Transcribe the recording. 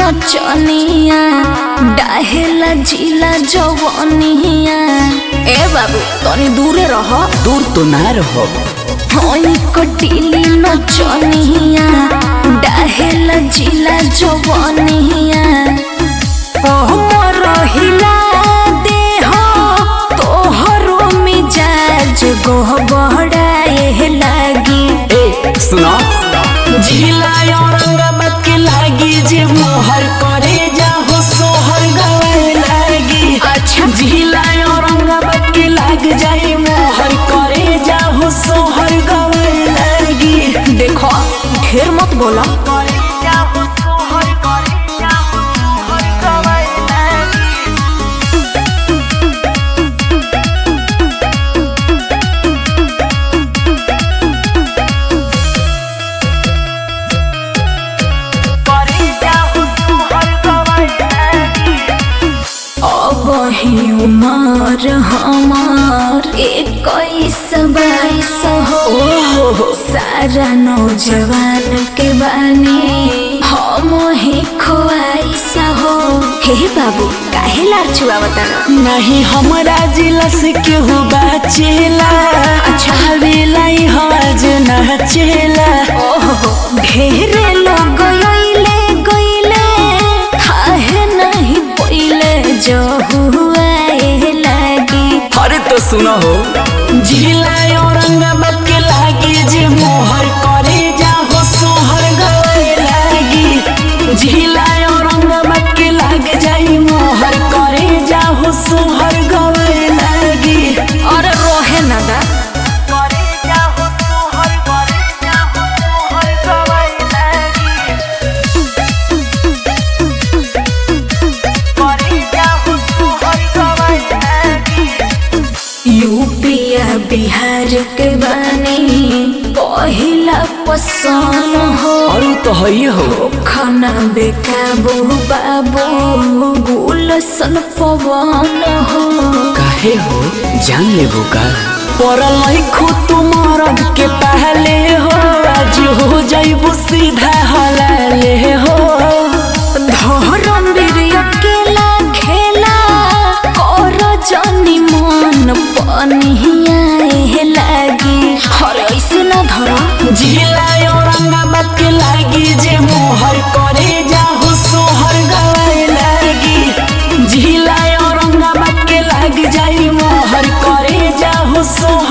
नचनिया डाहेला जिला जवनिया ए बाबू तनी दूरे रह दूर तो ना रहो होई कटिली नचनिया डाहेला जिला जवनिया ओह रहिला देह तोहरो मिजाज गोह बहड़ाए लागी ए सुनो जिला औरंगाबाद के लागी जे मोहर करे जाहो सोहर गवे लागी अच्छा जिला औरंगाबाद के लाग जाई मोहर करे जाहो सोहर गवे लागी देखो ढेर मत बोला करे जाहो सोहर करे जाहो सोहर गवे लागी करे जाहो सोहर गवे लागी अब ही उमर हमार इक्कीस बाईस हो सारा नौजवान के बानी हम ही खोआइस हो हे बाबू काहे लार छुआ बता नहीं हमरा जिला से केहू बाचेला अच्छा हवेला हज नाचेला ओहो ढेरे लोग गइले गइले काहे नहीं पइले जो हुआ लागी अरे तो सुनो हो जिला औरंगाबाद के लागी जे मोहर करे जाहो सोहर गए लागी जिला औरंगाबाद के लाग जाई मोहर करे जाहो सोहर गए लागी अरे रोहे ना दा करे जाहो सोहर करे जाहो सोहर गए लागी करे जाहो सोहर गए लागी यूपिया बिहार के बानी पहिला पसंद हो और तो है हो खाना बेकाबू बाबू गुलसन पवन हो काहे हो जान लेबो का पड़ल खुद मरद के पहले हो आज हो जाइबो सीधा हलाले हो धरम वीर अकेला खेला कर जनी मन पनिया लागी अरे ऐसे ना धर जिला औरंगाबाद के लागी जे मोहर करे जाहो सोहर गवाए लागी जिला औरंगाबाद के लाग जाई मोहर करे जाहो सोहर